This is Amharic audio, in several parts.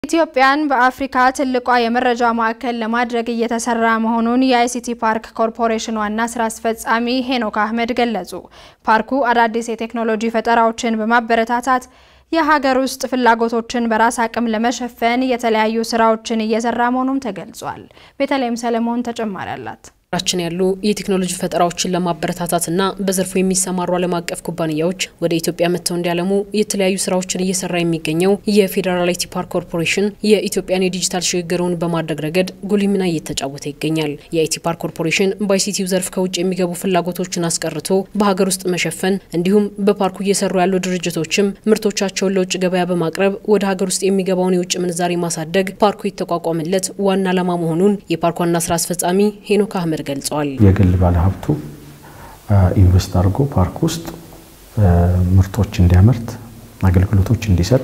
ኢትዮጵያን በአፍሪካ ትልቋ የመረጃ ማዕከል ለማድረግ እየተሰራ መሆኑን የአይሲቲ ፓርክ ኮርፖሬሽን ዋና ስራ አስፈጻሚ ሄኖክ አህመድ ገለጹ። ፓርኩ አዳዲስ የቴክኖሎጂ ፈጠራዎችን በማበረታታት የሀገር ውስጥ ፍላጎቶችን በራስ አቅም ለመሸፈን የተለያዩ ስራዎችን እየሰራ መሆኑም ተገልጿል። ቤተልሔም ሰለሞን ተጨማሪ አላት። ራችን ያሉ የቴክኖሎጂ ፈጠራዎችን ለማበረታታትና በዘርፉ የሚሰማሩ ዓለም አቀፍ ኩባንያዎች ወደ ኢትዮጵያ መጥተው እንዲያለሙ የተለያዩ ስራዎችን እየሰራ የሚገኘው የፌዴራል አይቲ ፓርክ ኮርፖሬሽን የኢትዮጵያን የዲጂታል ሽግግሩን በማድረግ ረገድ ጉልህ ሚና እየተጫወተ ይገኛል። የአይቲ ፓርክ ኮርፖሬሽን በአይሲቲው ዘርፍ ከውጭ የሚገቡ ፍላጎቶችን አስቀርቶ በሀገር ውስጥ መሸፈን እንዲሁም በፓርኩ እየሰሩ ያሉ ድርጅቶችም ምርቶቻቸውን ለውጭ ገበያ በማቅረብ ወደ ሀገር ውስጥ የሚገባውን የውጭ ምንዛሬ ማሳደግ ፓርኩ የተቋቋመለት ዋና ዓላማ መሆኑን የፓርኩ ዋና ስራ አስፈጻሚ ሄኖክ አህመድ ገልጸዋል። የግል ባለሀብቱ ኢንቨስት አድርጎ ፓርክ ውስጥ ምርቶች እንዲያመርት አገልግሎቶች እንዲሰጥ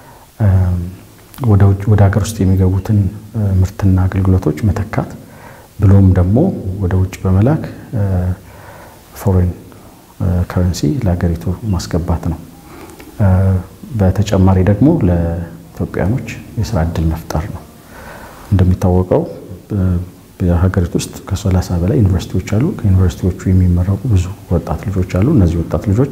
ወደ ሀገር ውስጥ የሚገቡትን ምርትና አገልግሎቶች መተካት ብሎም ደግሞ ወደ ውጭ በመላክ ፎሬን ከረንሲ ለሀገሪቱ ማስገባት ነው። በተጨማሪ ደግሞ ለኢትዮጵያኖች የስራ እድል መፍጠር ነው። እንደሚታወቀው በሀገሪቱ ውስጥ ከሰላሳ በላይ ዩኒቨርሲቲዎች አሉ። ከዩኒቨርሲቲዎቹ የሚመረቁ ብዙ ወጣት ልጆች አሉ። እነዚህ ወጣት ልጆች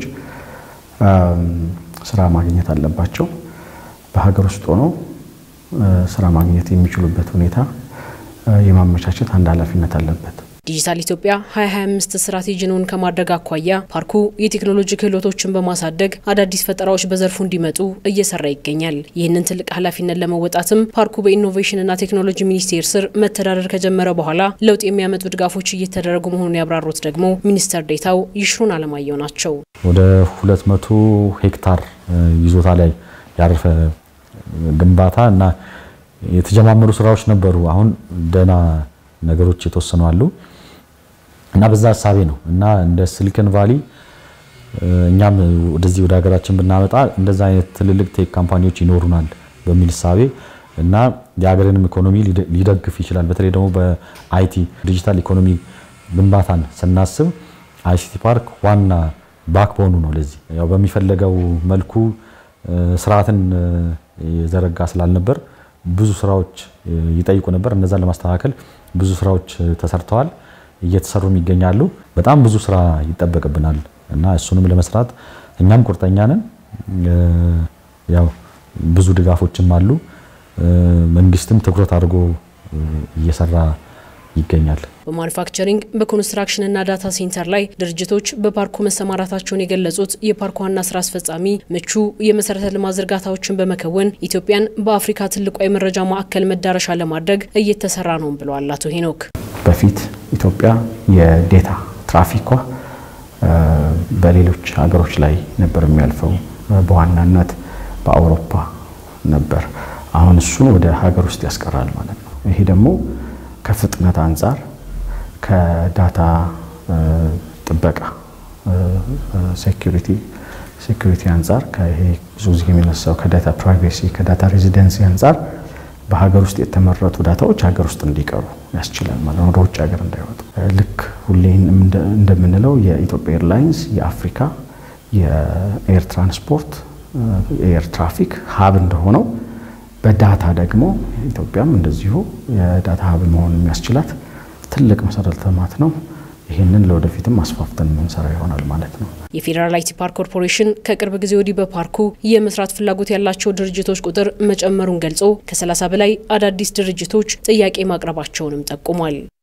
ስራ ማግኘት አለባቸው። በሀገር ውስጥ ሆነው ስራ ማግኘት የሚችሉበት ሁኔታ የማመቻቸት አንድ ኃላፊነት አለበት። ዲጂታል ኢትዮጵያ 2025 ስትራቴጂውን ከማድረግ አኳያ ፓርኩ የቴክኖሎጂ ክህሎቶችን በማሳደግ አዳዲስ ፈጠራዎች በዘርፉ እንዲመጡ እየሰራ ይገኛል። ይህንን ትልቅ ኃላፊነት ለመወጣትም ፓርኩ በኢኖቬሽንና ቴክኖሎጂ ሚኒስቴር ስር መተዳደር ከጀመረ በኋላ ለውጥ የሚያመጡ ድጋፎች እየተደረጉ መሆኑን ያብራሩት ደግሞ ሚኒስተር ዴታው ይሽሩን አለማየሁ ናቸው። ወደ 200 ሄክታር ይዞታ ላይ ያረፈ ግንባታ እና የተጀማመሩ ስራዎች ነበሩ። አሁን ደህና ነገሮች የተወሰኑ አሉ እና በዛ ሀሳቤ ነው እና እንደ ሲሊከን ቫሊ እኛም ወደዚህ ወደ ሀገራችን ብናመጣ እንደዛ አይነት ትልልቅ ቴክ ካምፓኒዎች ይኖሩናል በሚል እሳቤ እና የሀገርንም ኢኮኖሚ ሊደግፍ ይችላል። በተለይ ደግሞ በአይቲ ዲጂታል ኢኮኖሚ ግንባታን ስናስብ አይሲቲ ፓርክ ዋና ባክቦኑ ነው። ለዚህ ያው በሚፈለገው መልኩ ስርዓትን የዘረጋ ስላልነበር ብዙ ስራዎች ይጠይቁ ነበር። እነዛን ለማስተካከል ብዙ ስራዎች ተሰርተዋል፣ እየተሰሩም ይገኛሉ። በጣም ብዙ ስራ ይጠበቅብናል እና እሱንም ለመስራት እኛም ቁርጠኛ ነን። ያው ብዙ ድጋፎችም አሉ። መንግስትም ትኩረት አድርጎ እየሰራ ይገኛል። በማኑፋክቸሪንግ በኮንስትራክሽንና ዳታ ሴንተር ላይ ድርጅቶች በፓርኩ መሰማራታቸውን የገለጹት የፓርኩ ዋና ስራ አስፈጻሚ ምቹ የመሰረተ ልማት ዝርጋታዎችን በመከወን ኢትዮጵያን በአፍሪካ ትልቋ የመረጃ ማዕከል መዳረሻ ለማድረግ እየተሰራ ነው ብለዋል አቶ ሄኖክ። በፊት ኢትዮጵያ የዴታ ትራፊኳ በሌሎች ሀገሮች ላይ ነበር የሚያልፈው፣ በዋናነት በአውሮፓ ነበር። አሁን እሱን ወደ ሀገር ውስጥ ያስቀራል ማለት ነው። ይሄ ደግሞ ከፍጥነት አንጻር ከዳታ ጥበቃ ሴኩሪቲ ሴኩሪቲ አንጻር ከይሄ ብዙ ጊዜ የሚነሳው ከዳታ ፕራይቬሲ ከዳታ ሬዚደንሲ አንጻር በሀገር ውስጥ የተመረቱ ዳታዎች ሀገር ውስጥ እንዲቀሩ ያስችላል ማለት ነው፣ ወደ ውጭ ሀገር እንዳይወጡ። ልክ ሁሌ እንደምንለው የኢትዮጵያ ኤርላይንስ የአፍሪካ የኤር ትራንስፖርት ኤር ትራፊክ ሀብ እንደሆነው በዳታ ደግሞ ኢትዮጵያም እንደዚሁ የዳታ ሀብ መሆን የሚያስችላት ትልቅ መሰረተ ልማት ነው። ይህንን ለወደፊትም አስፋፍተን የምንሰራ ይሆናል ማለት ነው። የፌዴራል አይቲ ፓርክ ኮርፖሬሽን ከቅርብ ጊዜ ወዲህ በፓርኩ የመስራት ፍላጎት ያላቸው ድርጅቶች ቁጥር መጨመሩን ገልጾ ከ30 በላይ አዳዲስ ድርጅቶች ጥያቄ ማቅረባቸውንም ጠቁሟል።